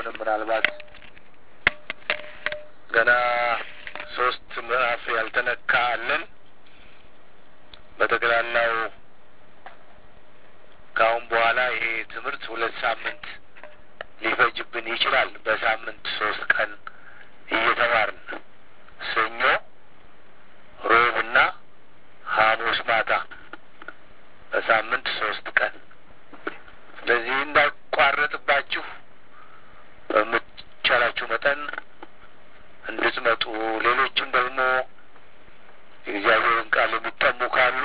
አሁንም ምናልባት ገና ሶስት ምዕራፍ ያልተነካ አለን። በጠቅላላው ከአሁን በኋላ ይሄ ትምህርት ሁለት ሳምንት ሊፈጅብን ይችላል። በሳምንት ሶስት ቀን እየተማርን ሰኞ፣ ሮብና ሐሙስ ማታ በሳምንት ሶስት ቀን ስለዚህ እንዳቋረጥባችሁ በምቻላችሁ መጠን እንድትመጡ ሌሎችም ደግሞ የእግዚአብሔርን ቃል የሚጠሙ ካሉ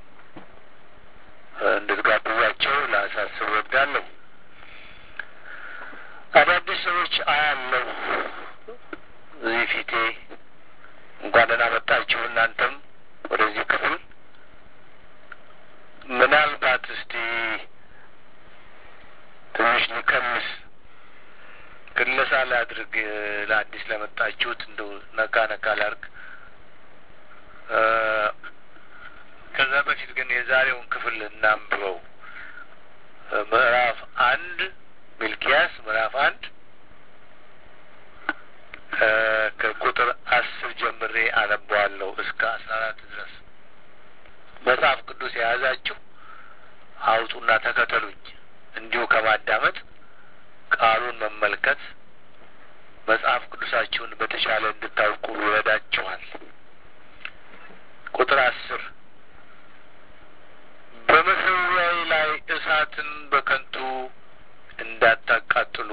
እንድትጋብዟቸው ላሳስብ ወዳለሁ። አዳዲስ ሰዎች አያለሁ እዚህ ፊቴ። እንኳን ደህና መጣችሁ እናንተም ወደዚህ ክፍል። ምናልባት እስቲ ትንሽ ልከምስ ክለሳ ላድርግ ለአዲስ ለመጣችሁት እንደው ነካ ነካ ላድርግ። ከዛ በፊት ግን የዛሬውን ክፍል እናንብበው። ምዕራፍ አንድ ሚልኪያስ ምዕራፍ አንድ ከቁጥር አስር ጀምሬ አነበዋለሁ እስከ አስራ አራት ድረስ። መጽሐፍ ቅዱስ የያዛችሁ አውጡና ተከተሉኝ። እንዲሁ ከማዳመጥ ቃሉን መመልከት መጽሐፍ ቅዱሳችሁን በተሻለ እንድታውቁ ይረዳችኋል። ቁጥር አስር በመሠዊያዬ ላይ እሳትን በከንቱ እንዳታቃጥሉ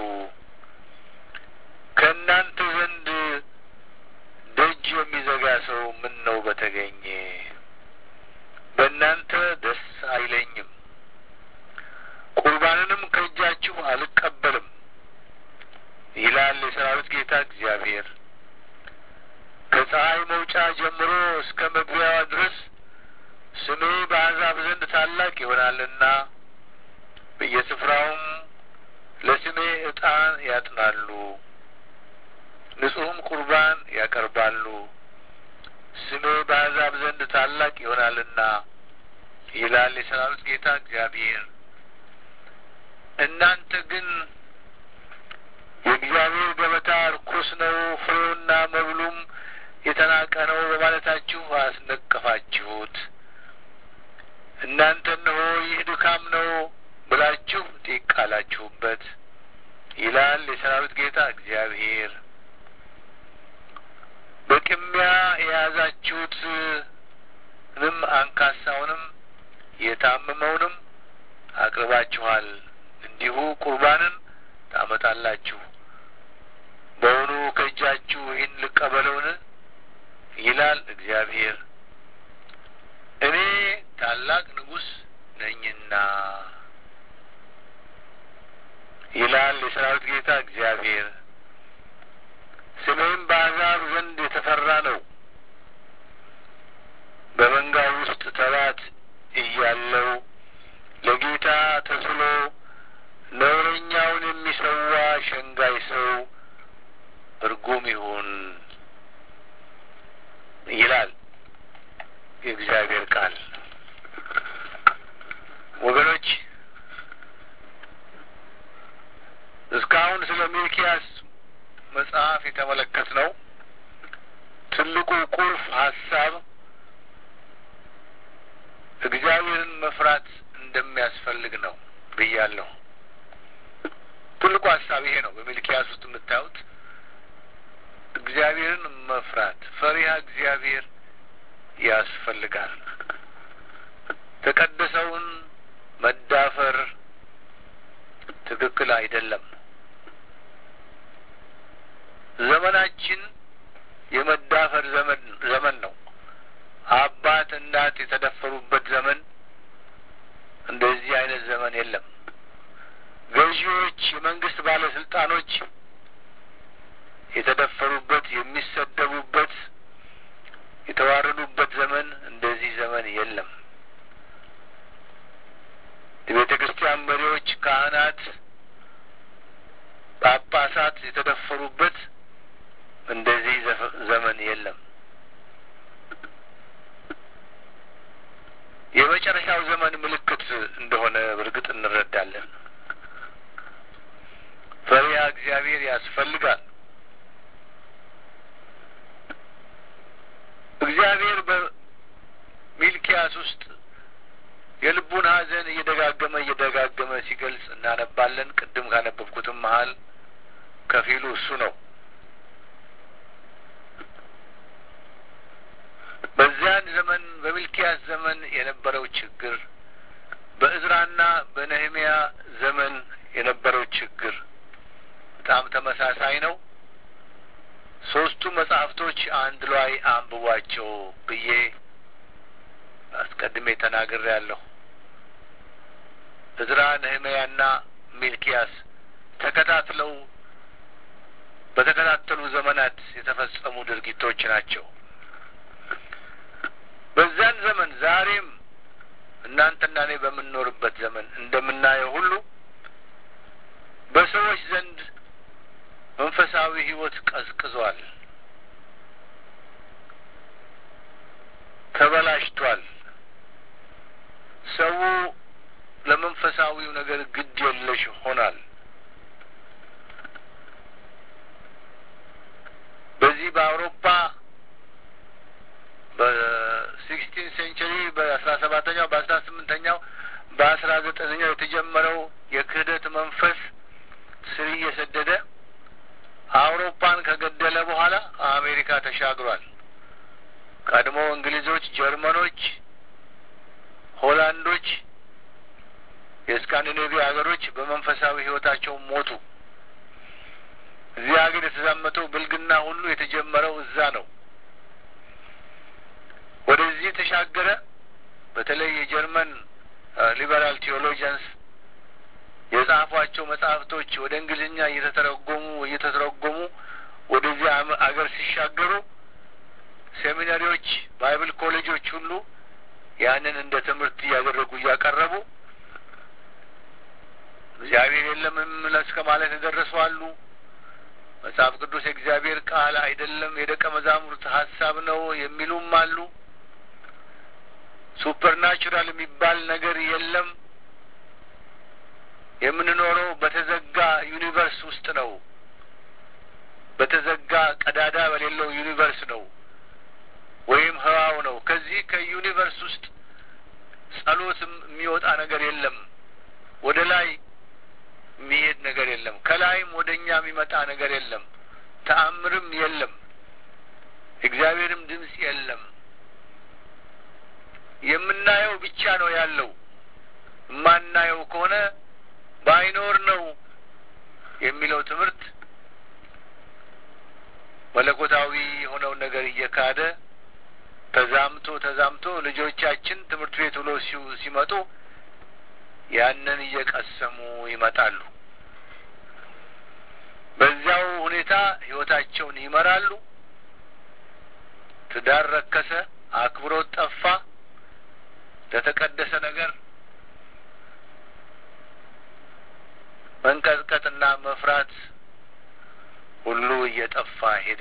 ከእናንተ ዘንድ ደጅ የሚዘጋ ሰው ምን ነው በተገኘ በእናንተ ደስ አይለኝም፣ ቁርባንንም ከእጃችሁ አልቀበልም ይላል የሰራዊት ጌታ እግዚአብሔር። ከፀሐይ መውጫ ጀምሮ እስከ መግቢያዋ ድረስ ስሜ በአሕዛብ ዘንድ ታላቅ ይሆናልና በየስፍራውም ለስሜ ዕጣን ያጥናሉ፣ ንጹሕም ቁርባን ያቀርባሉ። ስሜ በአሕዛብ ዘንድ ታላቅ ይሆናልና ይላል የሰራዊት ጌታ እግዚአብሔር። እናንተ ግን የእግዚአብሔር ገበታ ርኩስ ነው፣ ፍሬውና መብሉም የተናቀ ነው በማለታችሁ አስነቀፋችሁት። እናንተ እነሆ ይህ ድካም ነው ብላችሁ ጢቅ አላችሁበት ይላል የሰራዊት ጌታ እግዚአብሔር። በቅሚያ የያዛችሁትንም አንካሳውንም የታመመውንም አቅርባችኋል። እንዲሁ ቁርባንን ታመጣላችሁ። በውኑ ከእጃችሁ ይህን ልቀበለውን? ይላል እግዚአብሔር። እኔ ታላቅ ንጉሥ ነኝና ይላል የሰራዊት ጌታ እግዚአብሔር። ስሜም በአሕዛብ ዘንድ የተፈራ ነው። በመንጋ ውስጥ ተባት እያለው ለጌታ ተስሎ ነውረኛውን የሚሰዋ ሸንጋይ ሰው እርጉም ይሁን ይላል የእግዚአብሔር ቃል። ወገኖች እስካሁን ስለ ሚልኪያስ መጽሐፍ የተመለከትነው ትልቁ ቁልፍ ሀሳብ እግዚአብሔርን መፍራት እንደሚያስፈልግ ነው ብያለሁ። ትልቁ ሀሳብ ይሄ ነው። በሚልኪያስ ውስጥ የምታዩት እግዚአብሔርን መፍራት፣ ፈሪሃ እግዚአብሔር ያስፈልጋል። ተቀደሰውን መዳፈር ትክክል አይደለም። ዘመናችን የመዳፈር ዘመን ዘመን ነው። አባት እናት የተደፈሩበት ዘመን እንደዚህ አይነት ዘመን የለም። ገዢዎች፣ የመንግስት ባለስልጣኖች የተደፈሩበት፣ የሚሰደቡበት፣ የተዋረዱበት ዘመን እንደዚህ ዘመን የለም። የቤተ ክርስቲያን መሪዎች፣ ካህናት፣ ጳጳሳት የተደፈሩበት እንደዚህ ዘመን የለም። የመጨረሻው ዘመን ምልክት እንደሆነ በእርግጥ እንረዳለን። ፈሪሃ እግዚአብሔር ያስፈልጋል። እግዚአብሔር በሚልኪያስ ውስጥ የልቡን ሐዘን እየደጋገመ እየደጋገመ ሲገልጽ እናነባለን። ቅድም ካነበብኩትም መሀል ከፊሉ እሱ ነው። በዚያን ዘመን በሚልኪያስ ዘመን የነበረው ችግር በእዝራና በነህሚያ ዘመን የነበረው ችግር በጣም ተመሳሳይ ነው። ሶስቱ መጽሐፍቶች አንድ ላይ አንብቧቸው ብዬ አስቀድሜ ተናግሬያለሁ። እዝራ፣ ነህምያና ሚልኪያስ ተከታትለው በተከታተሉ ዘመናት የተፈጸሙ ድርጊቶች ናቸው። በዛን ዘመን ዛሬም እናንተና እኔ በምንኖርበት ዘመን እንደምናየው ሁሉ በሰዎች ዘንድ መንፈሳዊ ሕይወት ቀዝቅዟል፣ ተበላሽቷል። ሰው ለመንፈሳዊው ነገር ግድ የለሽ ሆኗል። በዚህ በአውሮፓ በሲክስቲን ሴንቸሪ በአስራ ሰባተኛው በአስራ ስምንተኛው በአስራ ዘጠነኛው የተጀመረው የክህደት መንፈስ ስር እየሰደደ አውሮፓን ከገደለ በኋላ አሜሪካ ተሻግሯል። ቀድሞ እንግሊዞች፣ ጀርመኖች፣ ሆላንዶች፣ የስካንዲኔቪያ ሀገሮች በመንፈሳዊ ሕይወታቸው ሞቱ። እዚህ ሀገር የተዛመተው ብልግና ሁሉ የተጀመረው እዛ ነው። ወደዚህ ተሻገረ። በተለይ የጀርመን ሊበራል ቴዎሎጂያንስ የጻፏቸው መጽሐፍቶች ወደ እንግሊዝኛ እየተተረጎሙ እየተተረጎሙ ወደዚህ አገር ሲሻገሩ ሴሚናሪዎች፣ ባይብል ኮሌጆች ሁሉ ያንን እንደ ትምህርት እያደረጉ እያቀረቡ እግዚአብሔር የለም እስከ ማለት የደረሱ አሉ። መጽሐፍ ቅዱስ የእግዚአብሔር ቃል አይደለም የደቀ መዛሙርት ሀሳብ ነው የሚሉም አሉ። ሱፐርናቹራል የሚባል ነገር የለም። የምንኖረው በተዘጋ ዩኒቨርስ ውስጥ ነው። በተዘጋ ቀዳዳ በሌለው ዩኒቨርስ ነው ወይም ህዋው ነው። ከዚህ ከዩኒቨርስ ውስጥ ጸሎትም የሚወጣ ነገር የለም። ወደ ላይ የሚሄድ ነገር የለም። ከላይም ወደ እኛ የሚመጣ ነገር የለም። ተአምርም የለም። እግዚአብሔርም ድምፅ የለም። የምናየው ብቻ ነው ያለው። የማናየው ከሆነ ባይኖር ነው የሚለው ትምህርት መለኮታዊ የሆነውን ነገር እየካደ ተዛምቶ ተዛምቶ ልጆቻችን ትምህርት ቤት ውሎ ሲመጡ ያንን እየቀሰሙ ይመጣሉ። በዚያው ሁኔታ ህይወታቸውን ይመራሉ። ትዳር ረከሰ፣ አክብሮት ጠፋ፣ ለተቀደሰ ነገር መንቀጥቀጥና መፍራት ሁሉ እየጠፋ ሄደ።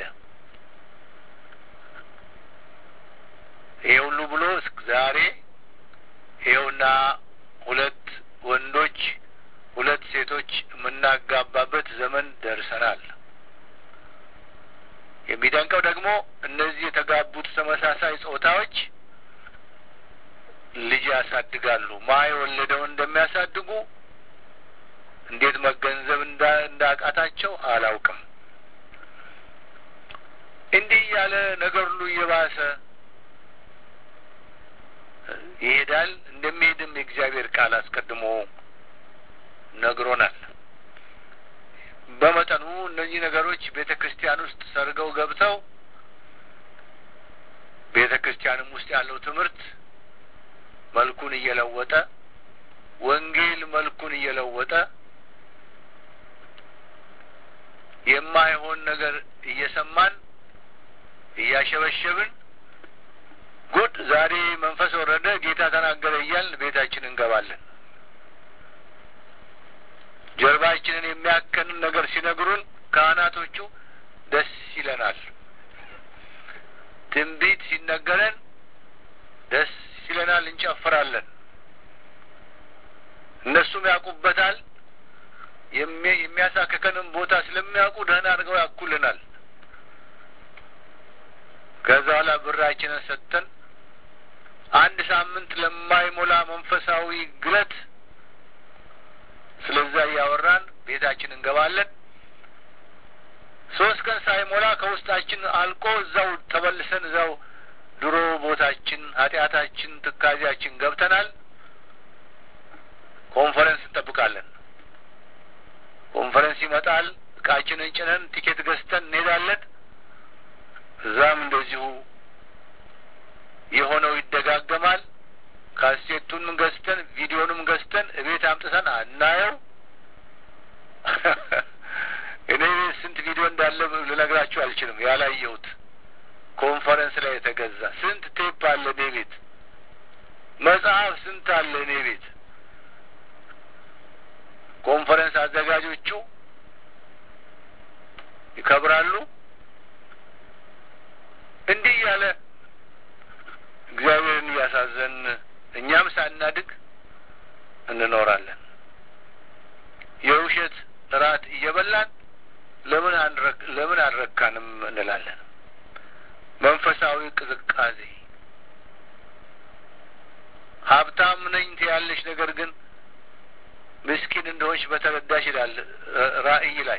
ይሄ ሁሉ ብሎ እስከ ዛሬ ይኸውና ሁለት ወንዶች ሁለት ሴቶች የምናጋባበት ዘመን ደርሰናል። የሚደንቀው ደግሞ እነዚህ የተጋቡት ተመሳሳይ ጾታዎች ልጅ ያሳድጋሉ። ማ የወለደውን እንደሚያሳድጉ እንዴት መገንዘብ እንዳቃታቸው አላውቅም። እንዲህ እያለ ነገር ሁሉ እየባሰ ይሄዳል። እንደሚሄድም የእግዚአብሔር ቃል አስቀድሞ ነግሮናል። በመጠኑ እነዚህ ነገሮች ቤተ ክርስቲያን ውስጥ ሰርገው ገብተው ቤተ ክርስቲያንም ውስጥ ያለው ትምህርት መልኩን እየለወጠ ወንጌል መልኩን እየለወጠ የማይሆን ነገር እየሰማን እያሸበሸብን ጉድ ዛሬ መንፈስ ወረደ፣ ጌታ ተናገረ እያልን ቤታችን እንገባለን። ጀርባችንን የሚያከንን ነገር ሲነግሩን ካህናቶቹ ደስ ይለናል። ትንቢት ሲነገረን ደስ ይለናል፣ እንጨፍራለን። እነሱም ያውቁበታል። የሚያሳክከንም ቦታ ስለ ስለሚያውቁ ደህና አድርገው ያኩልናል። ከዛ በኋላ ብራችንን ሰጥተን አንድ ሳምንት ለማይሞላ መንፈሳዊ ግለት ስለዛ እያወራን ቤታችን እንገባለን። ሶስት ቀን ሳይሞላ ከውስጣችን አልቆ እዛው ተመልሰን እዛው ድሮ ቦታችን ኃጢአታችን፣ ትካዜያችን ገብተናል። ኮንፈረንስ እንጠብቃለን። ኮንፈረንስ ይመጣል። እቃችንን ጭነን ቲኬት ገዝተን እንሄዳለን። እዛም እንደዚሁ የሆነው ይደጋገማል። ካሴቱንም ገዝተን ቪዲዮንም ገዝተን እቤት አምጥተን አናየው። እኔ ቤት ስንት ቪዲዮ እንዳለ ልነግራችሁ አልችልም። ያላየሁት ኮንፈረንስ ላይ የተገዛ ስንት ቴፕ አለ እኔ ቤት። መጽሐፍ ስንት አለ እኔ ቤት። ኮንፈረንስ አዘጋጆቹ ይከብራሉ። እንዲህ እያለ እግዚአብሔርን እያሳዘን እኛም ሳናድግ እንኖራለን። የውሸት እራት እየበላን ለምን አንረክ ለምን አልረካንም እንላለን። መንፈሳዊ ቅዝቃዜ ሀብታም ነኝ ትያለሽ፣ ነገር ግን ምስኪን እንደሆንሽ በተረዳሽ ይላል ራእይ ላይ።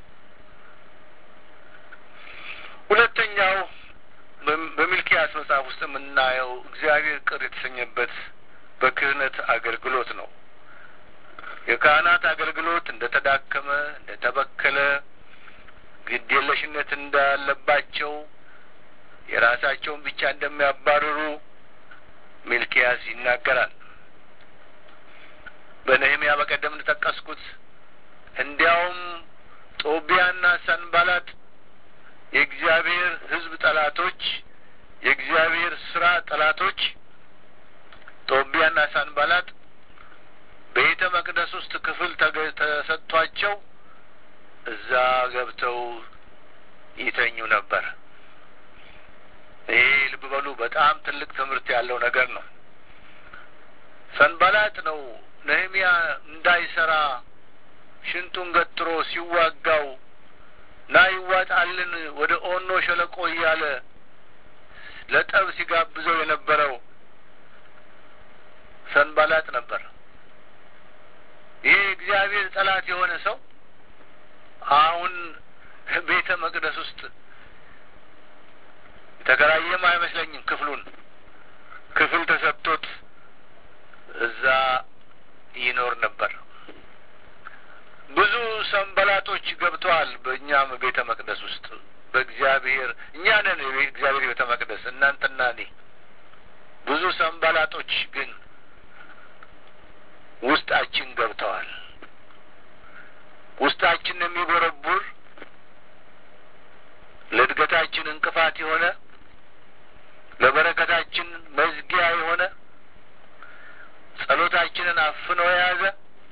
ሁለተኛው በሚልኪያስ መጽሐፍ ውስጥ የምናየው እግዚአብሔር ቅር የተሰኘበት በክህነት አገልግሎት ነው። የካህናት አገልግሎት እንደ ተዳከመ፣ እንደ ተበከለ፣ ግዴለሽነት እንዳለባቸው፣ የራሳቸውን ብቻ እንደሚያባርሩ ሚልኪያስ ይናገራል። በነህምያ በቀደም እንደጠቀስኩት እንዲያውም ጦቢያና ሰንባላጥ የእግዚአብሔር ሕዝብ ጠላቶች፣ የእግዚአብሔር ስራ ጠላቶች ጦቢያና ሳንባላጥ ቤተ መቅደስ ውስጥ ክፍል ተሰጥቷቸው እዛ ገብተው ይተኙ ነበር። ይሄ ልብ በሉ በጣም ትልቅ ትምህርት ያለው ነገር ነው። ሰንባላጥ ነው ነህምያ እንዳይሰራ ሽንጡን ገትሮ ሲዋጋው ና ይዋጣልን ወደ ኦኖ ሸለቆ እያለ ለጠብ ሲጋብዘው የነበረው ሰንባላጥ ነበር። ይሄ እግዚአብሔር ጠላት የሆነ ሰው አሁን ቤተ መቅደስ ውስጥ የተከራየም አይመስለኝም። ክፍሉን ክፍል ተሰጥቶት እዛ ይኖር ነበር። ብዙ ሰንበላጦች ገብተዋል በእኛም ቤተ መቅደስ ውስጥ በእግዚአብሔር እኛ ነን እግዚአብሔር ቤተ መቅደስ እናንተና እኔ። ብዙ ሰንበላጦች ግን ውስጣችን ገብተዋል። ውስጣችን የሚቦረቡር ለእድገታችን እንቅፋት የሆነ ለበረከታችን መዝጊያ የሆነ ጸሎታችንን አፍኖ የያዘ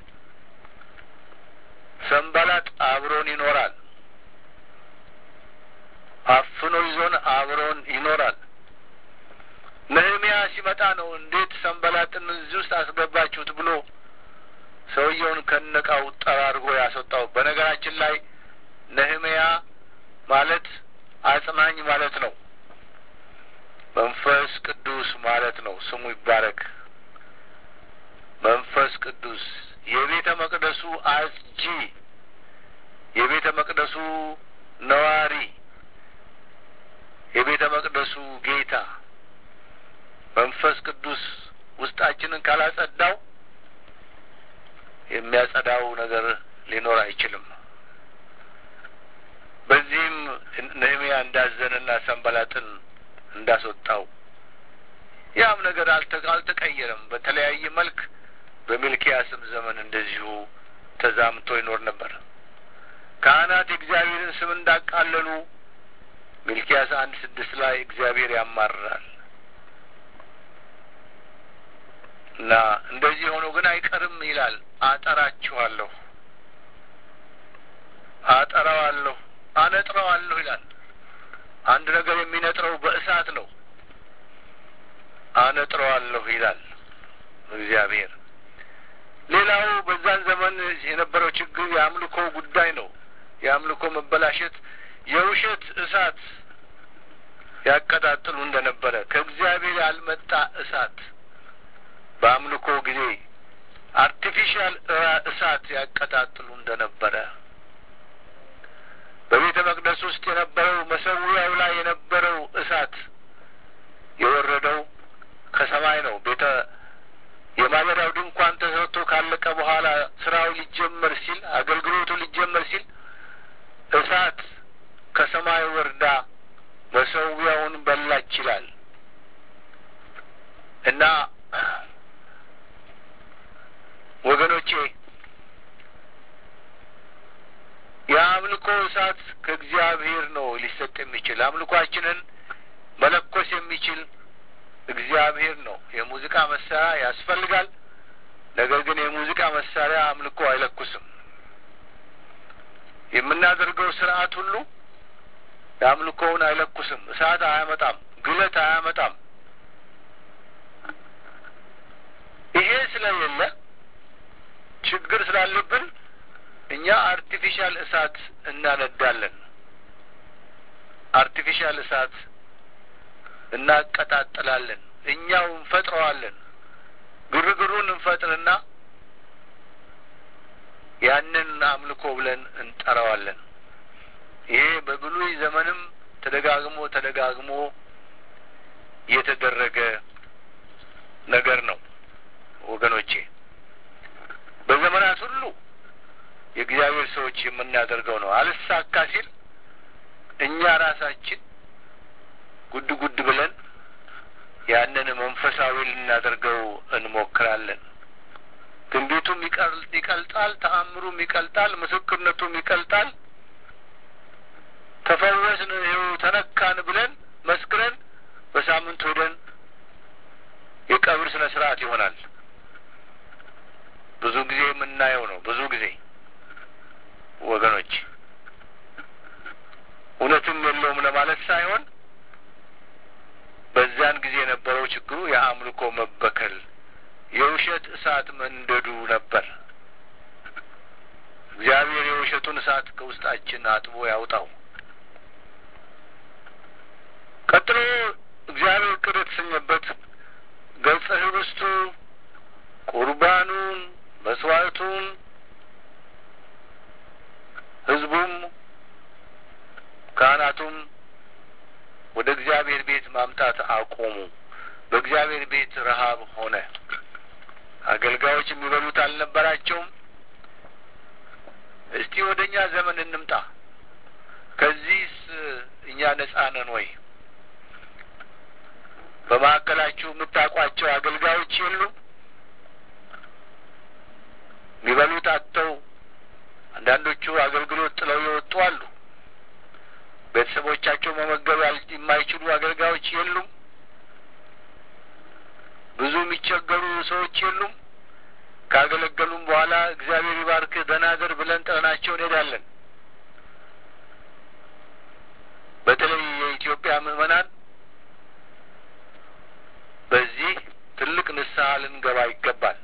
ሰንባላጥ አብሮን ይኖራል። አፍኖ ይዞን አብሮን ይኖራል። ነህምያ ሲመጣ ነው እንዴት ሰንባላጥን እዚህ ውስጥ አስገባችሁት ብሎ ሰውየውን ከነቃው ጠራርጎ ያስወጣው። በነገራችን ላይ ነህምያ ማለት አጽናኝ ማለት ነው። መንፈስ ቅዱስ ማለት ነው። ስሙ ይባረክ። መንፈስ ቅዱስ የቤተ መቅደሱ አስጂ፣ የቤተ መቅደሱ ነዋሪ፣ የቤተ መቅደሱ ጌታ መንፈስ ቅዱስ ውስጣችንን ካላጸዳው የሚያጸዳው ነገር ሊኖር አይችልም። በዚህም ነህምያ እንዳዘነና ሰንባላጥን እንዳስወጣው ያም ነገር አልተቀየረም። በተለያየ መልክ በሚልኪያስም ዘመን እንደዚሁ ተዛምቶ ይኖር ነበር። ካህናት የእግዚአብሔርን ስም እንዳቃለሉ ሚልኪያስ አንድ ስድስት ላይ እግዚአብሔር ያማርራል እና እንደዚህ ሆኖ ግን አይቀርም ይላል። አጠራችኋለሁ፣ አጠራዋለሁ፣ አነጥረዋለሁ ይላል። አንድ ነገር የሚነጥረው በእሳት ነው። አነጥረዋለሁ ይላል እግዚአብሔር። ሌላው በዛን ዘመን የነበረው ችግር የአምልኮ ጉዳይ ነው። የአምልኮ መበላሸት የውሸት እሳት ያቀጣጥሉ እንደነበረ ከእግዚአብሔር ያልመጣ እሳት በአምልኮ ጊዜ አርቲፊሻል እሳት ያቀጣጥሉ እንደነበረ በቤተ መቅደስ ውስጥ የነበረው መሰዊያው ላይ የነበረው እሳት የወረደው ከሰማይ ነው። ቤተ የማደሪያው ድንኳን ተሰርቶ ካለቀ በኋላ ስራው ሊጀመር ሲል አገልግሎቱ ሊጀመር ሲል እሳት ከሰማይ ወርዳ መሰዊያውን በላች ይላል እና ወገኖቼ የአምልኮ እሳት ከእግዚአብሔር ነው ሊሰጥ የሚችል አምልኳችንን መለኮስ የሚችል እግዚአብሔር ነው። የሙዚቃ መሳሪያ ያስፈልጋል። ነገር ግን የሙዚቃ መሳሪያ አምልኮ አይለኩስም። የምናደርገው ስርዓት ሁሉ የአምልኮውን አይለኩስም። እሳት አያመጣም፣ ግለት አያመጣም። ይሄ ስለሌለ ችግር ስላለብን እኛ አርቲፊሻል እሳት እናነዳለን። አርቲፊሻል እሳት እናቀጣጥላለን። እኛው እንፈጥረዋለን። ግርግሩን እንፈጥርና ያንን አምልኮ ብለን እንጠራዋለን። ይሄ በብሉይ ዘመንም ተደጋግሞ ተደጋግሞ የተደረገ ነገር ነው ወገኖቼ። በዘመናት ሁሉ የእግዚአብሔር ሰዎች የምናደርገው ነው። አልሳካ ሲል እኛ ራሳችን ጉድ ጉድ ብለን ያንን መንፈሳዊ ልናደርገው እንሞክራለን። ትንቢቱም ይቀልጣል፣ ተአምሩም ይቀልጣል፣ ምስክርነቱም ይቀልጣል። ተፈወስን፣ ይኸው ተነካን ብለን መስክረን በሳምንት ሄደን የቀብር ስነ ስርዓት ይሆናል። ብዙ ጊዜ የምናየው ነው። ብዙ ጊዜ ወገኖች እውነትም የለውም ለማለት ሳይሆን በዚያን ጊዜ የነበረው ችግሩ የአምልኮ መበከል፣ የውሸት እሳት መንደዱ ነበር። እግዚአብሔር የውሸቱን እሳት ከውስጣችን አጥቦ ያውጣው። ቀጥሎ እግዚአብሔር ቅር የተሰኘበት ገጸ ህብስቱ፣ ቁርባኑን፣ መስዋዕቱን ህዝቡም ካህናቱም ወደ እግዚአብሔር ቤት ማምጣት አቆሙ። በእግዚአብሔር ቤት ረሀብ ሆነ። አገልጋዮች የሚበሉት አልነበራቸውም። እስቲ ወደ እኛ ዘመን እንምጣ። ከዚህስ እኛ ነጻ ነን ወይ? በመካከላችሁ የምታውቋቸው አገልጋዮች የሉም? የሚበሉት አጥተው አንዳንዶቹ አገልግሎት ጥለው የወጡ አሉ። ቤተሰቦቻቸው መመገብ የማይችሉ አገልጋዮች የሉም። ብዙ የሚቸገሩ ሰዎች የሉም። ካገለገሉም በኋላ እግዚአብሔር ይባርክህ ደህና እደር ብለን ጥለናቸው እንሄዳለን። በተለይ የኢትዮጵያ ምዕመናን በዚህ ትልቅ ንስሐ ልንገባ ይገባል።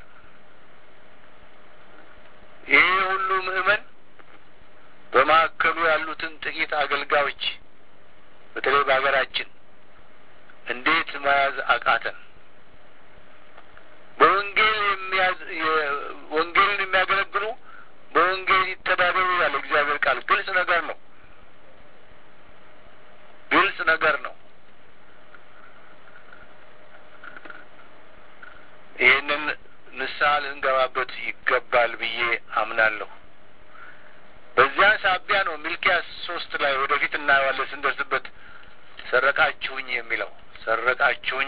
ይህ ሁሉ ምዕመን በማዕከሉ ያሉትን ጥቂት አገልጋዮች በተለይ በሀገራችን እንዴት መያዝ አቃተን? በወንጌል የሚያዝ ወንጌልን የሚያገለግሉ በወንጌል ይተዳደሩ ያለ እግዚአብሔር ቃል ግልጽ ነገር ነው። ግልጽ ነገር ነው። ይህንን ንስሐ ልንገባበት ይገባል ብዬ አምናለሁ። በዚያ ሳቢያ ነው ሚልኪያስ ሶስት ላይ ወደፊት እናየዋለን ስንደርስበት ሰረቃችሁኝ የሚለው ሰረቃችሁኝ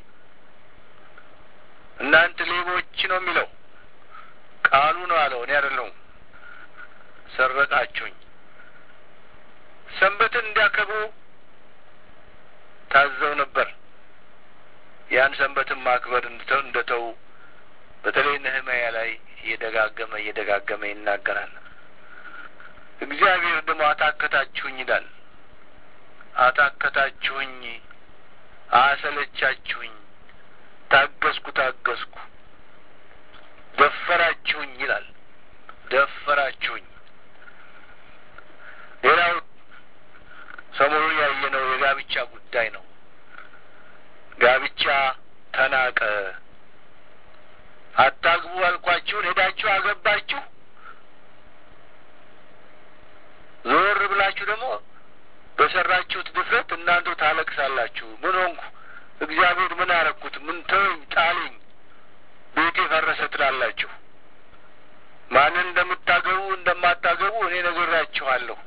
እናንተ ሌቦች ነው የሚለው ቃሉ ነው አለው፣ እኔ አይደለሁም። ሰረቃችሁኝ። ሰንበትን እንዲያከብሩ ታዘው ነበር። ያን ሰንበትን ማክበር እንደተው በተለይ ነህምያ ላይ እየደጋገመ እየደጋገመ ይናገራል። እግዚአብሔር ደግሞ አታከታችሁኝ ይላል። አታከታችሁኝ፣ አሰለቻችሁኝ፣ ታገስኩ ታገስኩ፣ ደፈራችሁኝ ይላል። ደፈራችሁኝ። ጉዳይ ነው። ጋብቻ ተናቀ። አታግቡ አልኳችሁን ሄዳችሁ አገባችሁ። ዞር ብላችሁ ደግሞ በሰራችሁት ድፍረት እናንተ ታለቅሳላችሁ። ምን ሆንኩ? እግዚአብሔር ምን አረኩት? ምን ተወኝ፣ ጣለኝ፣ ቤቴ ፈረሰ ትላላችሁ። ማንን እንደምታገቡ እንደማታገቡ እኔ ነግራችኋለሁ።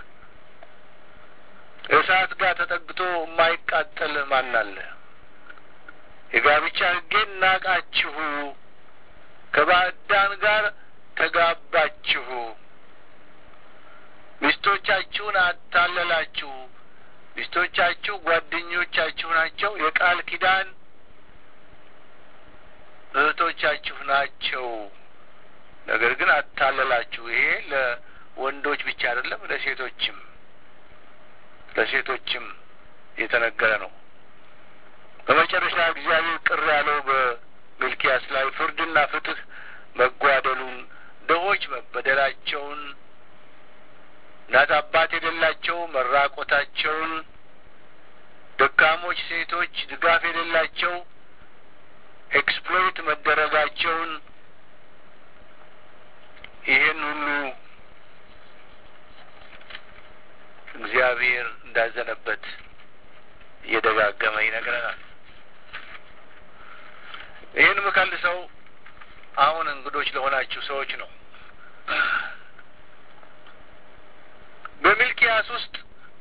እሳት ጋር ተጠግቶ የማይቃጠል ማን አለ? የጋብቻ ሕጌን ናቃችሁ፣ ከባዕዳን ጋር ተጋባችሁ፣ ሚስቶቻችሁን አታለላችሁ። ሚስቶቻችሁ ጓደኞቻችሁ ናቸው፣ የቃል ኪዳን እህቶቻችሁ ናቸው። ነገር ግን አታለላችሁ። ይሄ ለወንዶች ብቻ አይደለም፣ ለሴቶችም ለሴቶችም የተነገረ ነው። በመጨረሻ እግዚአብሔር ቅር ያለው በሚልኪያስ ላይ ፍርድና ፍትህ መጓደሉን፣ ድሆች መበደላቸውን፣ እናት አባት የሌላቸው መራቆታቸውን፣ ደካሞች ሴቶች ድጋፍ የሌላቸው ኤክስፕሎይት መደረጋቸውን ይህን ሁሉ እግዚአብሔር እንዳዘነበት እየደጋገመ ይነግረናል። ይህን ምከልሰው አሁን እንግዶች ለሆናችሁ ሰዎች ነው። በሚልኪያስ ውስጥ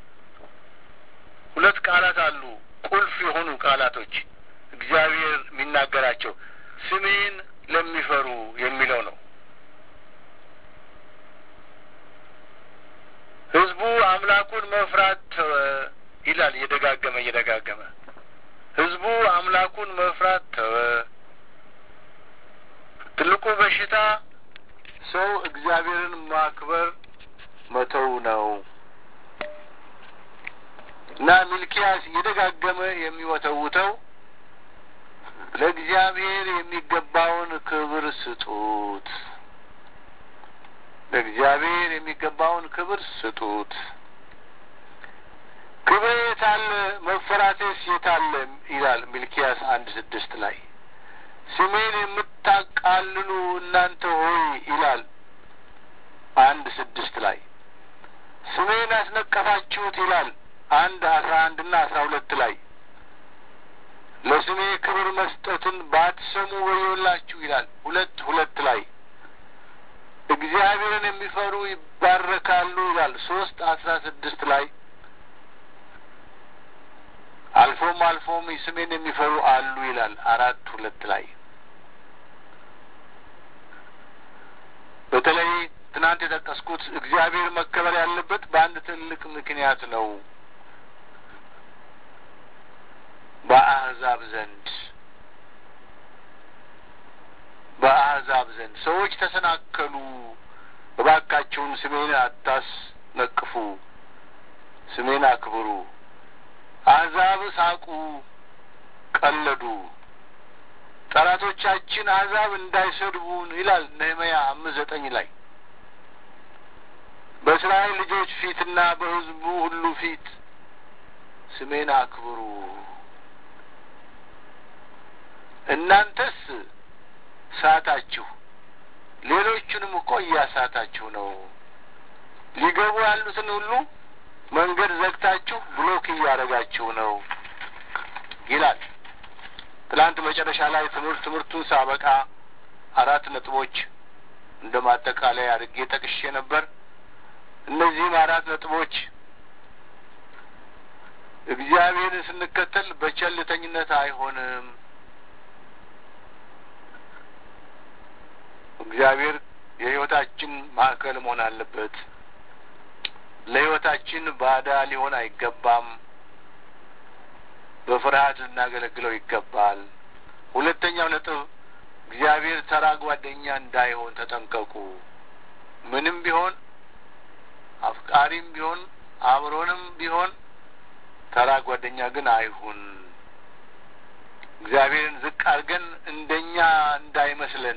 ሁለት ቃላት አሉ፣ ቁልፍ የሆኑ ቃላቶች እግዚአብሔር የሚናገራቸው ስሜን ለሚፈሩ የሚለው ነው። ህዝቡ አምላኩን መፍራት ተወ ይላል እየደጋገመ እየደጋገመ ህዝቡ አምላኩን መፍራት ተወ። ትልቁ በሽታ ሰው እግዚአብሔርን ማክበር መተው ነው እና ሚልኪያስ እየደጋገመ የሚወተውተው ለእግዚአብሔር የሚገባውን ክብር ስጡት ለእግዚአብሔር የሚገባውን ክብር ስጡት። ክብር የታለ መፈራቴስ የታለ ይላል ሚልኪያስ አንድ ስድስት ላይ ስሜን የምታቃልሉ እናንተ ሆይ ይላል አንድ ስድስት ላይ ስሜን ያስነቀፋችሁት ይላል አንድ አስራ አንድና አስራ ሁለት ላይ ለስሜ ክብር መስጠትን ባትሰሙ ወዮላችሁ ይላል ሁለት ሁለት ላይ እግዚአብሔርን የሚፈሩ ይባረካሉ ይላል ሶስት አስራ ስድስት ላይ አልፎም አልፎም ስሜን የሚፈሩ አሉ ይላል አራት ሁለት ላይ በተለይ ትናንት የጠቀስኩት እግዚአብሔር መከበር ያለበት በአንድ ትልቅ ምክንያት ነው በአሕዛብ ዘንድ በአሕዛብ ዘንድ ሰዎች ተሰናከሉ። እባካችሁን ስሜን አታስነቅፉ፣ ስሜን አክብሩ። አሕዛብ ሳቁ፣ ቀለዱ። ጠላቶቻችን አሕዛብ እንዳይሰድቡን ይላል ነህምያ አምስት ዘጠኝ ላይ በእስራኤል ልጆች ፊትና በሕዝቡ ሁሉ ፊት ስሜን አክብሩ። እናንተስ ሳታችሁ፣ ሌሎቹንም እኮ እያሳታችሁ ነው። ሊገቡ ያሉትን ሁሉ መንገድ ዘግታችሁ ብሎክ እያደረጋችሁ ነው ይላል። ትላንት መጨረሻ ላይ ትምህርት ትምህርቱን ሳበቃ አራት ነጥቦች እንደ ማጠቃለያ አድርጌ ጠቅሼ ነበር። እነዚህም አራት ነጥቦች እግዚአብሔርን ስንከተል በቸልተኝነት አይሆንም። እግዚአብሔር የሕይወታችን ማዕከል መሆን አለበት። ለሕይወታችን ባዳ ሊሆን አይገባም። በፍርሃት ልናገለግለው ይገባል። ሁለተኛው ነጥብ እግዚአብሔር ተራ ጓደኛ እንዳይሆን ተጠንቀቁ። ምንም ቢሆን አፍቃሪም ቢሆን አብሮንም ቢሆን ተራ ጓደኛ ግን አይሁን። እግዚአብሔርን ዝቅ አድርገን እንደኛ እንዳይመስለን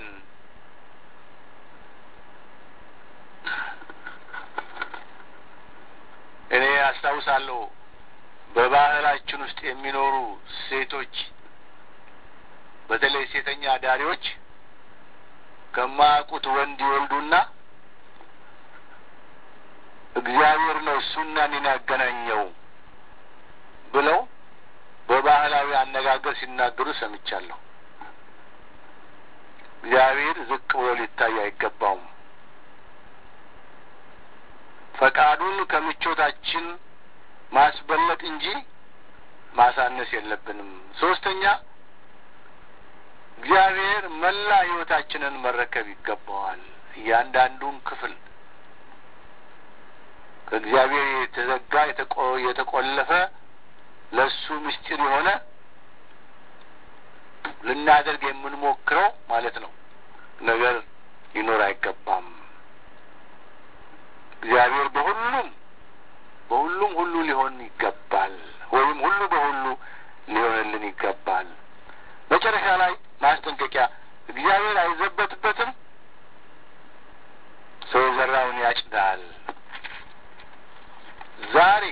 እኔ አስታውሳለሁ በባህላችን ውስጥ የሚኖሩ ሴቶች በተለይ ሴተኛ አዳሪዎች ከማያውቁት ወንድ ይወልዱና እግዚአብሔር ነው እሱና እኔን ያገናኘው ብለው በባህላዊ አነጋገር ሲናገሩ ሰምቻለሁ። እግዚአብሔር ዝቅ ብሎ ሊታይ አይገባውም። ፈቃዱን ከምቾታችን ማስበለጥ እንጂ ማሳነስ የለብንም። ሶስተኛ እግዚአብሔር መላ ሕይወታችንን መረከብ ይገባዋል። እያንዳንዱን ክፍል ከእግዚአብሔር የተዘጋ የተቆለፈ ለእሱ ምስጢር የሆነ ልናደርግ የምንሞክረው ማለት ነው ነገር ሊኖር አይገባም። እግዚአብሔር በሁሉም በሁሉም ሁሉ ሊሆን ይገባል፣ ወይም ሁሉ በሁሉ ሊሆንልን ይገባል። መጨረሻ ላይ ማስጠንቀቂያ፣ እግዚአብሔር አይዘበትበትም፣ ሰው የዘራውን ያጭዳል። ዛሬ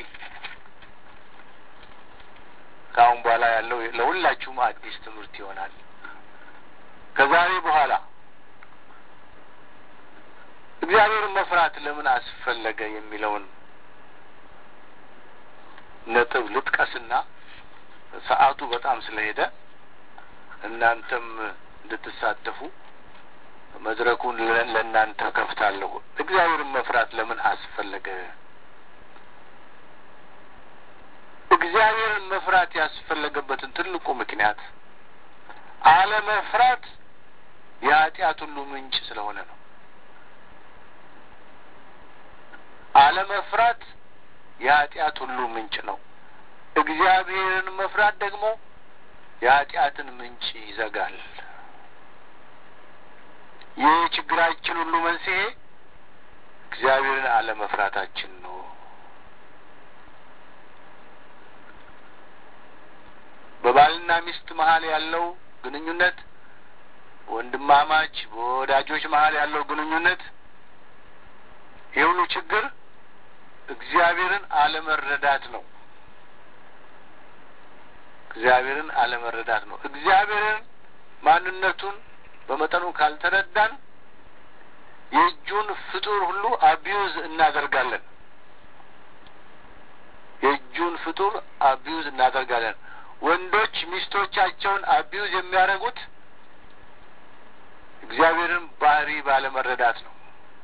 ከአሁን በኋላ ያለው ለሁላችሁም አዲስ ትምህርት ይሆናል። ከዛሬ በኋላ እግዚአብሔርን መፍራት ለምን አስፈለገ የሚለውን ነጥብ ልጥቀስና ሰዓቱ በጣም ስለሄደ እናንተም እንድትሳተፉ መድረኩን ለእናንተ ከፍታለሁ። እግዚአብሔርን መፍራት ለምን አስፈለገ? እግዚአብሔርን መፍራት ያስፈለገበትን ትልቁ ምክንያት አለመፍራት የኃጢአት ሁሉ ምንጭ ስለሆነ ነው። አለመፍራት የኃጢአት ሁሉ ምንጭ ነው። እግዚአብሔርን መፍራት ደግሞ የኃጢአትን ምንጭ ይዘጋል። ይህ ችግራችን ሁሉ መንስኤ እግዚአብሔርን አለመፍራታችን ነው። በባልና ሚስት መሀል ያለው ግንኙነት፣ ወንድማማች በወዳጆች መሀል ያለው ግንኙነት ይህ ሁሉ ችግር እግዚአብሔርን አለመረዳት ነው። እግዚአብሔርን አለመረዳት ነው። እግዚአብሔርን ማንነቱን በመጠኑ ካልተረዳን የእጁን ፍጡር ሁሉ አቢዩዝ እናደርጋለን። የእጁን ፍጡር አቢዩዝ እናደርጋለን። ወንዶች ሚስቶቻቸውን አቢዩዝ የሚያደርጉት እግዚአብሔርን ባህሪ ባለመረዳት ነው።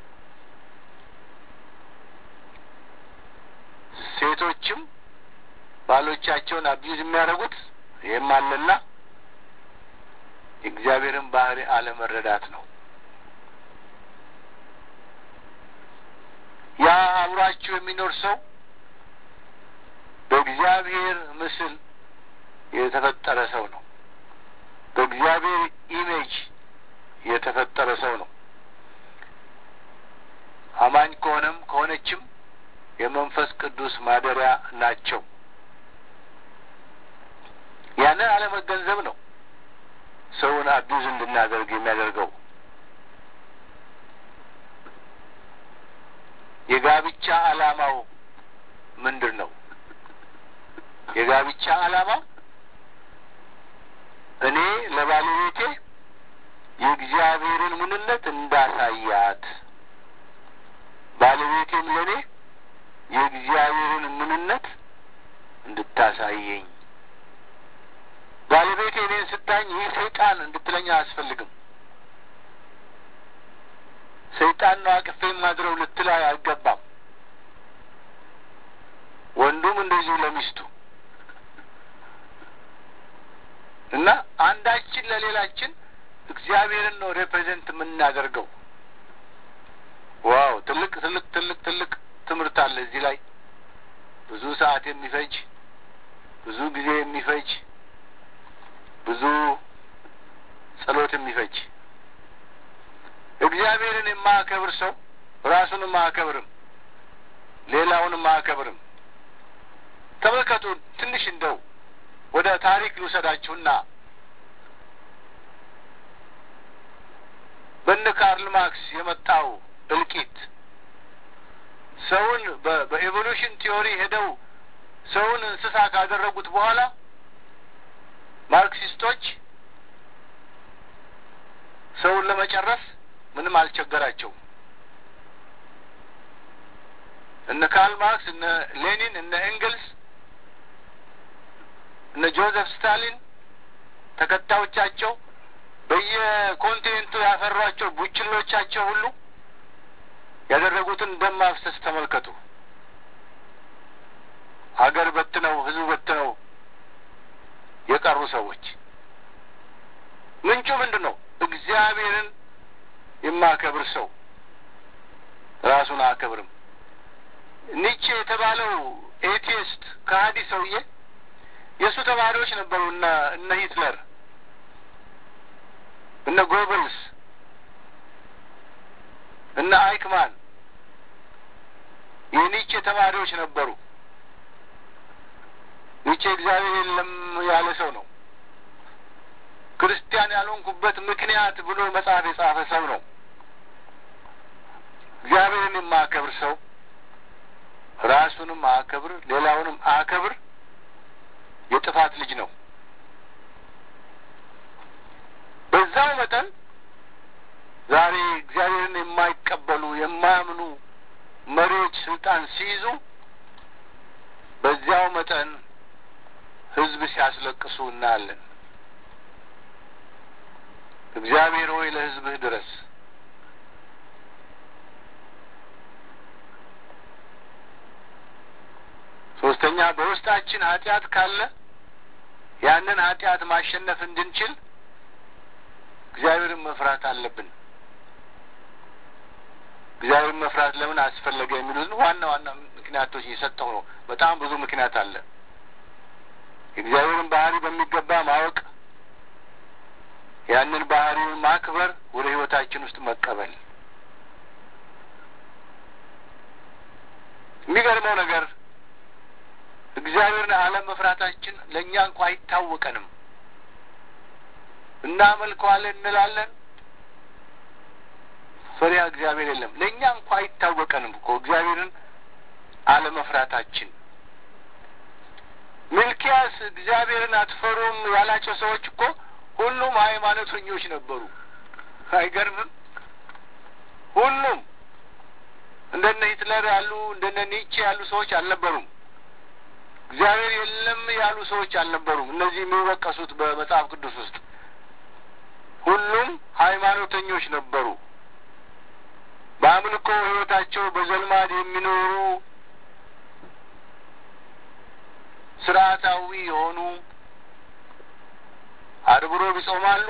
ሴቶችም ባሎቻቸውን አቢዩዝ የሚያደርጉት ይህም አለና የእግዚአብሔርን ባህሪ አለመረዳት ነው። ያ አብሯችሁ የሚኖር ሰው በእግዚአብሔር ምስል የተፈጠረ ሰው ነው። በእግዚአብሔር ኢሜጅ የተፈጠረ ሰው ነው። አማኝ ከሆነም ከሆነችም የመንፈስ ቅዱስ ማደሪያ ናቸው። ያንን አለመገንዘብ ነው ሰውን አቢዩዝ እንድናደርግ የሚያደርገው። የጋብቻ ዓላማው ምንድን ነው? የጋብቻ ዓላማው እኔ ለባለቤቴ የእግዚአብሔርን ምንነት እንዳሳያት፣ ባለቤቴም ለእኔ የእግዚአብሔርን ምንነት እንድታሳየኝ ባለቤቴ እኔን ስታኝ ይህ ሰይጣን እንድትለኝ አያስፈልግም። ሰይጣን ነው አቅፌ ማድረው ልትል አይገባም። ወንዱም እንደዚሁ ለሚስቱ እና አንዳችን ለሌላችን እግዚአብሔርን ነው ሬፕሬዘንት የምናደርገው። ዋው! ትልቅ ትልቅ ትልቅ ትልቅ ትምህርት አለ እዚህ ላይ ብዙ ሰዓት የሚፈጅ ብዙ ጊዜ የሚፈጅ ብዙ ጸሎት የሚፈጅ እግዚአብሔርን የማያከብር ሰው ራሱንም አያከብርም፣ ሌላውንም አያከብርም። ተመልከቱ። ትንሽ እንደው ወደ ታሪክ ልውሰዳችሁና በነ ካርል ማርክስ የመጣው እልቂት ሰውን በኤቮሉሽን ቲዮሪ ሄደው ሰውን እንስሳ ካደረጉት በኋላ ማርክሲስቶች ሰውን ለመጨረስ ምንም አልቸገራቸውም። እነ ካርል ማርክስ፣ እነ ሌኒን፣ እነ ኤንግልስ፣ እነ ጆዘፍ ስታሊን ተከታዮቻቸው በየኮንቲኔንቱ ያፈሯቸው ቡችሎቻቸው ሁሉ ያደረጉትን ደም ማፍሰስ ተመልከቱ። ሀገር በትነው ህዝብ በትነው የቀሩ ሰዎች ምንጩ ምንድን ነው? እግዚአብሔርን የማከብር ሰው ራሱን አያከብርም። ኒቼ የተባለው ኤቲስት ከሀዲ ሰውዬ የእሱ ተማሪዎች ነበሩ። እነ እነ ሂትለር እነ ጎብልስ እነ አይክማን የኒቼ ተማሪዎች ነበሩ። ኒቼ እግዚአብሔር የለም ያለ ሰው ነው። ክርስቲያን ያልሆንኩበት ምክንያት ብሎ መጽሐፍ የጻፈ ሰው ነው። እግዚአብሔርን የማያከብር ሰው ራሱንም አያከብር፣ ሌላውንም አያከብር የጥፋት ልጅ ነው። በዛው መጠን ዛሬ እግዚአብሔርን የማይቀበሉ የማያምኑ መሪዎች ስልጣን ሲይዙ በዚያው መጠን ሕዝብ ሲያስለቅሱ እናያለን። እግዚአብሔር ሆይ ለሕዝብህ ድረስ። ሶስተኛ በውስጣችን ኃጢአት ካለ ያንን ኃጢአት ማሸነፍ እንድንችል እግዚአብሔርን መፍራት አለብን። እግዚአብሔርን መፍራት ለምን አስፈለገ የሚሉትን ዋና ዋና ምክንያቶች እየሰጠው ነው። በጣም ብዙ ምክንያት አለ። የእግዚአብሔርን ባህሪ በሚገባ ማወቅ፣ ያንን ባህሪውን ማክበር፣ ወደ ህይወታችን ውስጥ መቀበል። የሚገርመው ነገር እግዚአብሔርን አለመፍራታችን ለእኛ እንኳ አይታወቀንም። እናመልከዋለን እንላለን፣ ፈሪሃ እግዚአብሔር የለም። ለእኛ እንኳ አይታወቀንም እኮ እግዚአብሔርን አለመፍራታችን። ሚልኪያስ እግዚአብሔርን አትፈሩም ያላቸው ሰዎች እኮ ሁሉም ሃይማኖተኞች ነበሩ። አይገርምም? ሁሉም እንደነ ሂትለር ያሉ እንደነ ኒቼ ያሉ ሰዎች አልነበሩም። እግዚአብሔር የለም ያሉ ሰዎች አልነበሩም። እነዚህ የሚወቀሱት በመጽሐፍ ቅዱስ ውስጥ ሁሉም ሃይማኖተኞች ነበሩ። በአምልኮ ሕይወታቸው በዘልማድ የሚኖሩ ስርዓታዊ የሆኑ አርብ ሮብ ይጾማሉ።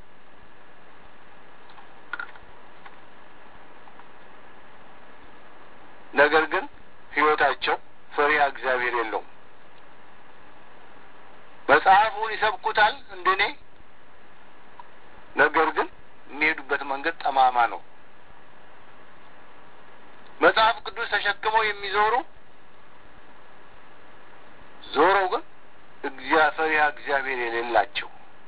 ነገር ግን ሕይወታቸው ፈሪሃ እግዚአብሔር የለውም። መጽሐፉን ይሰብኩታል እንደኔ፣ ነገር ግን የሚሄዱበት መንገድ ጠማማ ነው። መጽሐፍ ቅዱስ ተሸክመው የሚዞሩ ዞረው ግን ፈሪሃ እግዚአብሔር የሌላቸው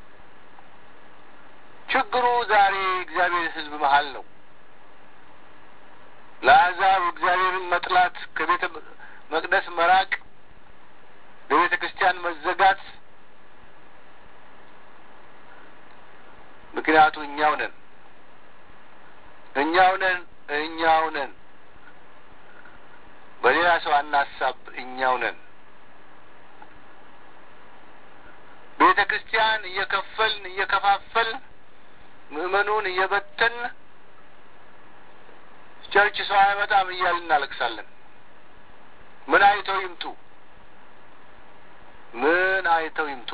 ችግሩ ዛሬ እግዚአብሔር ሕዝብ መሀል ነው። ለአሕዛብ እግዚአብሔርን መጥላት፣ ከቤተ መቅደስ መራቅ፣ በቤተ ክርስቲያን መዘጋት ምክንያቱ እኛው ነን እኛው ነን እኛው ነን። በሌላ ሰው አናሳብ፣ እኛው ነን። ቤተ ክርስቲያን እየከፈልን እየከፋፈልን ምእመኑን እየበተን ቸርች ሰው አይመጣም እያልን እናለቅሳለን። ምን አይተው ይምጡ? ምን አይተው ይምጡ?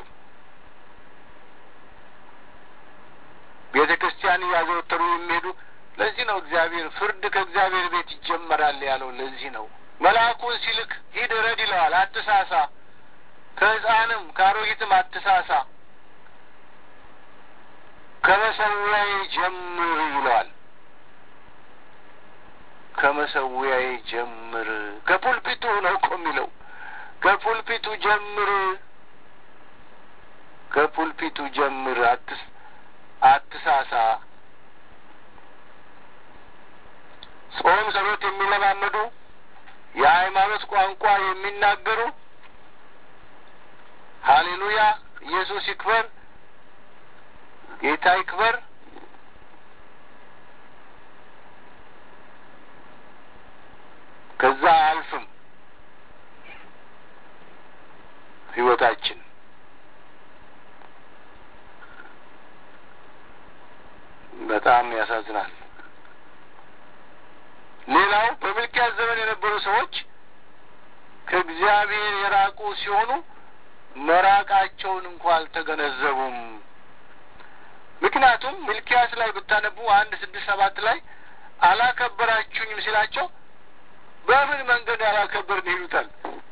ቤተ ክርስቲያን እያዘወተሩ የሚሄዱ ለዚህ ነው እግዚአብሔር ፍርድ ከእግዚአብሔር ቤት ይጀመራል ያለው። ለዚህ ነው መልአኩን ሲልክ ሂድ ረድ ይለዋል። አትሳሳ፣ ከሕፃንም ከአሮጊትም አትሳሳ፣ ከመሰዊያዬ ጀምር ይለዋል። ከመሰዊያዬ ጀምር፣ ከፑልፒቱ ነው እኮ የሚለው። ከፑልፒቱ ጀምር፣ ከፑልፒቱ ጀምር፣ አትስ አትሳሳ። ጾም ጸሎት የሚለማመዱ የሃይማኖት ቋንቋ የሚናገሩ ሀሌሉያ! ኢየሱስ ይክበር፣ ጌታ ይክበር። ከዛ አያልፍም ህይወታችን። በጣም ያሳዝናል። ሌላው በሚልኪያስ ዘመን የነበሩ ሰዎች ከእግዚአብሔር የራቁ ሲሆኑ መራቃቸውን እንኳ አልተገነዘቡም። ምክንያቱም ሚልኪያስ ላይ ብታነቡ አንድ ስድስት ሰባት ላይ አላከበራችሁኝም ሲላቸው በምን መንገድ ያላከበርን ይሉታል።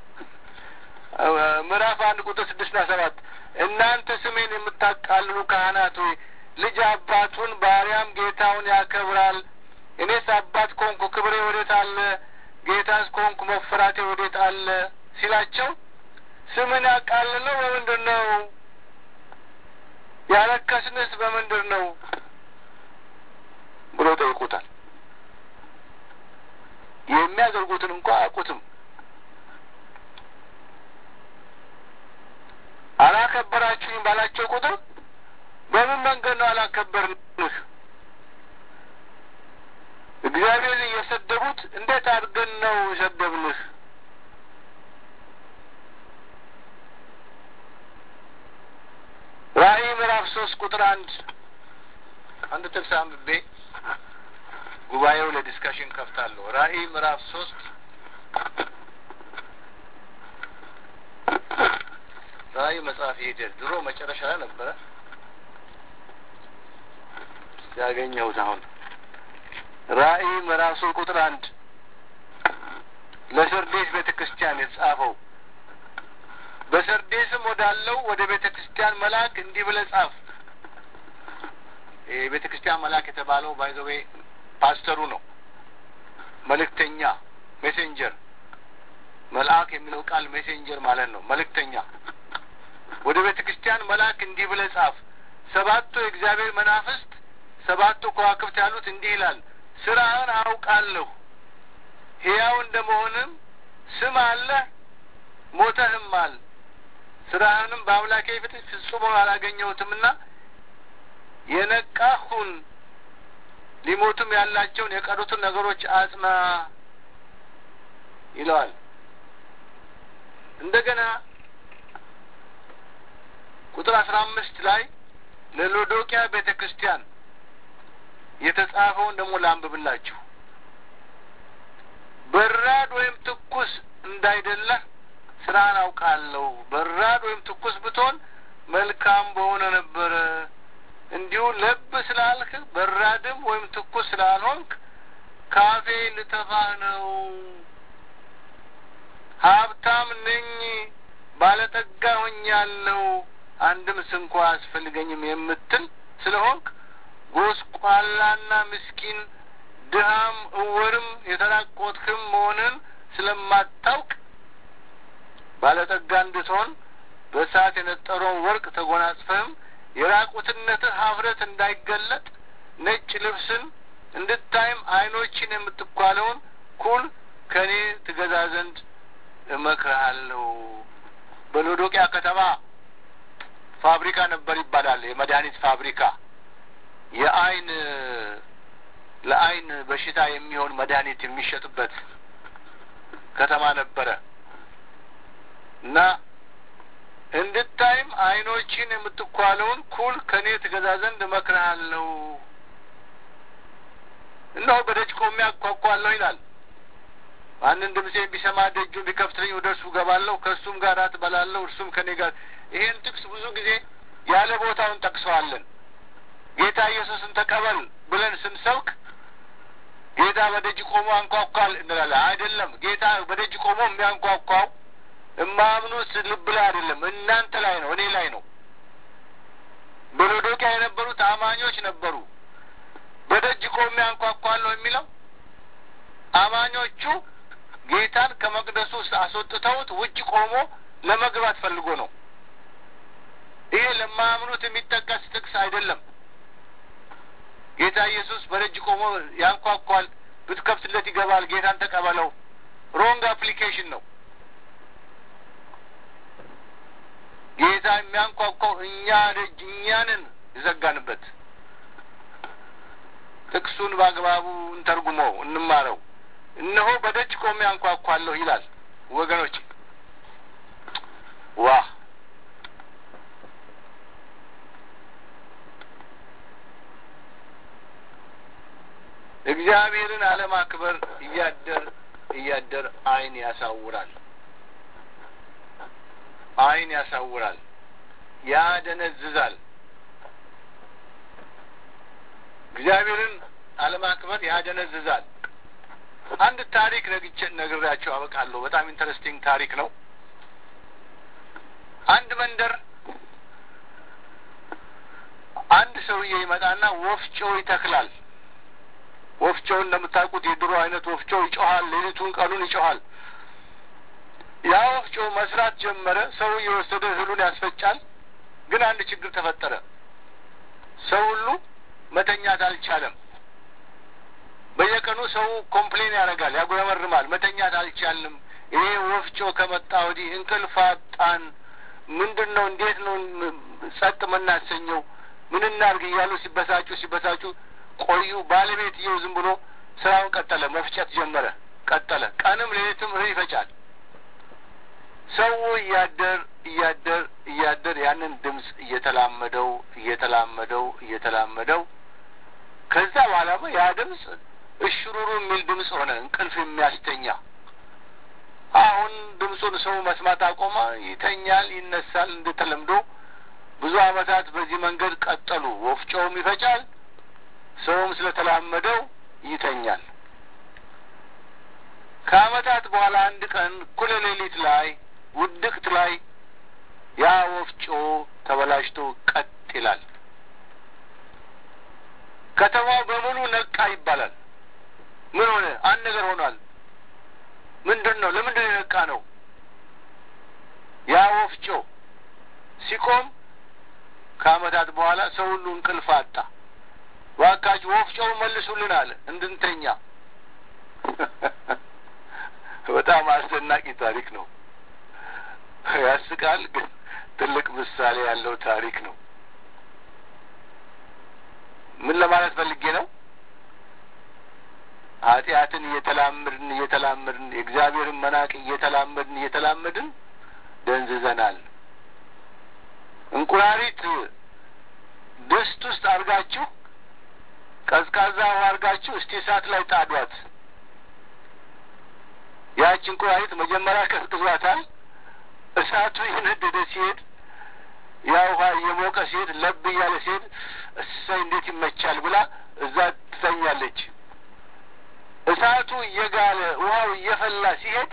ምዕራፍ አንድ ቁጥር ስድስትና ሰባት እናንተ ስሜን የምታቃልሉ ካህናት ሆይ ልጅ አባቱን ባሪያም ጌታውን ያከብራል። እኔስ አባት ኮንኩ ክብሬ ወዴት አለ? ጌታስ ኮንኩ መፈራቴ ወዴት አለ? ሲላቸው ስምን ያቃልለው በምንድን ነው? ያረከስንስ በምንድን ነው ብሎ ጠይቁታል። የሚያደርጉትን እንኳ አያውቁትም። አላከበራችሁኝ ባላቸው ቁጥር በምን መንገድ ነው አላከበርንህ? እግዚአብሔርን እየሰደቡት እንዴት አድርገን ነው የሰደብንህ? ራእይ ምዕራፍ ሶስት ቁጥር አንድ አንድ ጥቅስ አንብቤ ጉባኤው ለዲስካሽን ከፍታለሁ። ራእይ ምዕራፍ ሶስት ራእይ መጽሐፍ ሄደ ድሮ መጨረሻ ላይ ነበረ ያገኘሁት አሁን ራእይ ምዕራፍ ሶስት ቁጥር አንድ ለሰርዴስ ቤተ ክርስቲያን የተጻፈው በሰርዴስም ወዳለው ወደ ቤተ ክርስቲያን መልአክ እንዲህ ብለህ ጻፍ። የቤተ ክርስቲያን መልአክ የተባለው ባይዘዌ ፓስተሩ ነው። መልእክተኛ ሜሴንጀር፣ መልአክ የሚለው ቃል ሜሴንጀር ማለት ነው። መልእክተኛ ወደ ቤተ ክርስቲያን መልአክ እንዲህ ብለህ ጻፍ። ሰባቱ የእግዚአብሔር መናፍስት ሰባቱ ከዋክብት ያሉት እንዲህ ይላል፣ ስራህን አውቃለሁ፣ ሕያው እንደመሆንም ስም አለህ፣ ሞተህማል። ስራህንም በአምላኬ ፊት ፍጹም አላገኘሁትምና የነቃሁን ሊሞቱም ያላቸውን የቀሩትን ነገሮች አጽና ይለዋል። እንደገና ቁጥር አስራ አምስት ላይ ለሎዶቅያ ቤተ ክርስቲያን የተጻፈውን ደግሞ ላንብብላችሁ። በራድ ወይም ትኩስ እንዳይደለህ ስራህን አውቃለሁ። በራድ ወይም ትኩስ ብትሆን መልካም በሆነ ነበረ። እንዲሁ ለብ ስላልክ በራድም ወይም ትኩስ ስላልሆንክ ካፌ ልተፋህ ነው። ሀብታም ነኝ፣ ባለጠጋ ሆኛለሁ፣ አንድም ስንኳ አያስፈልገኝም የምትል ስለሆንክ ጎስቋላና ምስኪን ድሃም እውርም የተራቆትክም መሆንን ስለማታውቅ ባለጠጋ እንድትሆን በእሳት የነጠረውን ወርቅ ተጎናጽፈህም የራቁትነትህ ሀፍረት እንዳይገለጥ ነጭ ልብስን እንድታይም ዓይኖችን የምትኳለውን ኩል ከእኔ ትገዛ ዘንድ እመክርሃለሁ። በሎዶቅያ ከተማ ፋብሪካ ነበር ይባላል። የመድኃኒት ፋብሪካ የአይን ለአይን በሽታ የሚሆን መድኃኒት የሚሸጥበት ከተማ ነበረ እና እንድታይም ዓይኖችን የምትኳለውን ኩል ከእኔ ትገዛ ዘንድ እመክርሃለሁ። እነሆ በደጅ ቆሜ አንኳኳለሁ ይላል። ማንም ድምፄን ቢሰማ ደጁን ቢከፍትልኝ ወደ እርሱ እገባለሁ፣ ከእሱም ጋር እራት እበላለሁ፣ እርሱም ከእኔ ጋር። ይሄን ጥቅስ ብዙ ጊዜ ያለ ቦታውን ጠቅሰዋለን። ጌታ ኢየሱስን ተቀበል ብለን ስንሰብክ ጌታ በደጅ ቆሞ አንኳኳል እንላለን። አይደለም። ጌታ በደጅ ቆሞ የሚያንኳኳው እማምኑት ልብ ላይ አይደለም፣ እናንተ ላይ ነው፣ እኔ ላይ ነው። በሎዶቅያ የነበሩት አማኞች ነበሩ። በደጅ ቆሜ አንኳኳለሁ የሚለው አማኞቹ ጌታን ከመቅደሱ ውስጥ አስወጥተውት ውጭ ቆሞ ለመግባት ፈልጎ ነው። ይሄ ለማያምኑት የሚጠቀስ ጥቅስ አይደለም። ጌታ ኢየሱስ በደጅ ቆሞ ያንኳኳል፣ ብትከፍትለት ይገባል። ጌታን ተቀበለው። ሮንግ አፕሊኬሽን ነው። የሚያንኳኳው እኛ ደጅ እኛንን የዘጋንበት። ጥቅሱን በአግባቡ እንተርጉመው እንማረው። እነሆ በደጅ ቆሜ አንኳኳለሁ ይላል። ወገኖች ዋ እግዚአብሔርን አለማክበር እያደር እያደር ዓይን ያሳውራል። ዓይን ያሳውራል፣ ያደነዝዛል። እግዚአብሔርን አለማክበር ያደነዝዛል። አንድ ታሪክ ነግቼ ነግሬያቸው አበቃለሁ። በጣም ኢንተረስቲንግ ታሪክ ነው። አንድ መንደር አንድ ሰውዬ ይመጣና ወፍጮ ይተክላል። ወፍጮው እንደምታውቁት የድሮ አይነት ወፍጮ ይጮሃል፣ ሌሊቱን ቀኑን ይጮሃል። ያ ወፍጮ መስራት ጀመረ። ሰው እየወሰደ እህሉን ያስፈጫል። ግን አንድ ችግር ተፈጠረ። ሰው ሁሉ መተኛት አልቻለም። በየቀኑ ሰው ኮምፕሌን ያደርጋል፣ ያጉረመርማል። መተኛት አልቻልንም፣ ይሄ ወፍጮ ከመጣ ወዲህ እንቅልፍ አጣን። ምንድን ነው? እንዴት ነው ጸጥ የምናሰኘው? ምን እናድርግ እያሉ ሲበሳጩ ሲበሳጩ ቆዩ። ባለቤትየው ዝም ብሎ ስራውን ቀጠለ፣ መፍጨት ጀመረ። ቀጠለ። ቀንም ሌሊትም እህል ይፈጫል። ሰው እያደር እያደር እያደር ያንን ድምፅ እየተላመደው እየተላመደው እየተላመደው ከዛ በኋላ ያ ድምፅ እሽሩሩ የሚል ድምፅ ሆነ፣ እንቅልፍ የሚያስተኛ። አሁን ድምፁን ሰው መስማት አቆማ። ይተኛል፣ ይነሳል። እንደተለምዶ ብዙ ዓመታት በዚህ መንገድ ቀጠሉ። ወፍጮውም ይፈጫል፣ ሰውም ስለተላመደው ይተኛል። ከዓመታት በኋላ አንድ ቀን እኩለ ሌሊት ላይ ውድቅት ላይ ያ ወፍጮ ተበላሽቶ ቀጥ ይላል። ከተማው በሙሉ ነቃ ይባላል። ምን ሆነ? አንድ ነገር ሆኗል። ምንድን ነው? ለምንድን ነው የነቃ ነው? ያ ወፍጮ ሲቆም ከዓመታት በኋላ ሰው ሁሉ እንቅልፍ አጣ። እባካችሁ ወፍጮው መልሱልን አለ እንድንተኛ። በጣም አስደናቂ ታሪክ ነው። ያስቃል፣ ግን ትልቅ ምሳሌ ያለው ታሪክ ነው። ምን ለማለት ፈልጌ ነው? ኃጢአትን እየተላመድን እየተላመድን የእግዚአብሔርን መናቅ እየተላመድን እየተላመድን ደንዝዘናል። እንቁራሪት ድስት ውስጥ አድርጋችሁ ቀዝቃዛ ውሃ አድርጋችሁ እስቲ እሳት ላይ ጣዷት። ያች እንቁራሪት መጀመሪያ ቀዝቅዟታል። እሳቱ እየነደደ ሲሄድ ያ ውሃ እየሞቀ ሲሄድ ለብ እያለ ሲሄድ እሰይ እንዴት ይመቻል ብላ እዛ ትተኛለች። እሳቱ እየጋለ ውሃው እየፈላ ሲሄድ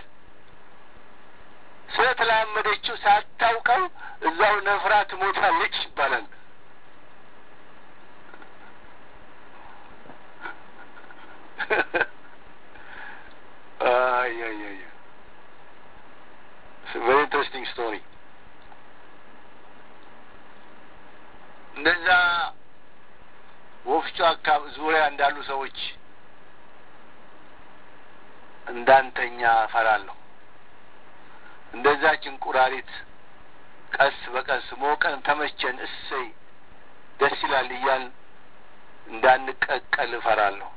ስለተላመደችው ሳታውቀው እዛው ነፍራ ትሞታለች ይባላል። አያያያ ቨሪ ኢንትረስቲንግ ስቶሪ። እንደዛ ወፍጮ አካባቢ ዙሪያ እንዳሉ ሰዎች እንዳንተኛ እፈራለሁ። እንደዛች እንቁራሪት ቀስ በቀስ ሞቀን ተመቸን፣ እሰይ ደስ ይላል እያል እንዳንቀቀል እፈራለሁ።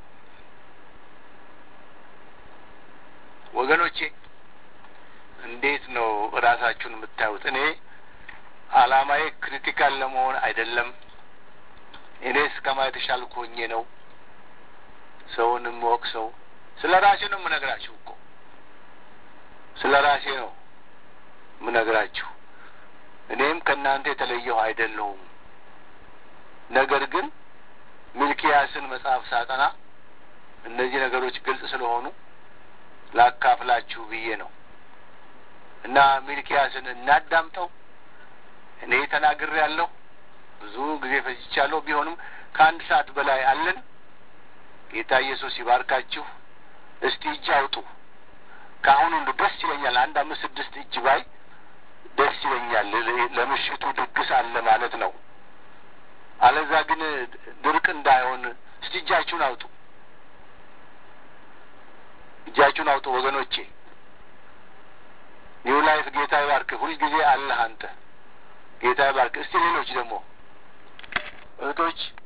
ወገኖቼ እንዴት ነው ራሳችሁን የምታዩት? እኔ አላማዬ ክሪቲካል ለመሆን አይደለም። እኔ እስከማ የተሻልኩ ሆኜ ነው ሰውን የምወቅሰው። ስለ ራሴ ነው የምነግራችሁ እኮ ስለ ራሴ ነው የምነግራችሁ። እኔም ከእናንተ የተለየሁ አይደለሁም። ነገር ግን ሚልኪያስን መጽሐፍ ሳጠና እነዚህ ነገሮች ግልጽ ስለሆኑ ላካፍላችሁ ብዬ ነው እና ሚልኪያስን እናዳምጠው። እኔ ተናግሬ ያለሁ ብዙ ጊዜ ፈጅቻለሁ። ቢሆንም ከአንድ ሰዓት በላይ አለን። ጌታ ኢየሱስ ይባርካችሁ። እስቲ እጅ አውጡ። ከአሁኑ እንዱ ደስ ይለኛል። አንድ አምስት ስድስት እጅ ባይ ደስ ይለኛል። ለምሽቱ ድግስ አለ ማለት ነው። አለዛ ግን ድርቅ እንዳይሆን እስቲ እጃችሁን አውጡ። እጃችሁን አውጡ ወገኖቼ። ኒው ላይፍ ጌታ ይባርክ። ሁልጊዜ አለህ አንተ። ጌታ ይባርክ። እስቲ ሌሎች ደግሞ እህቶች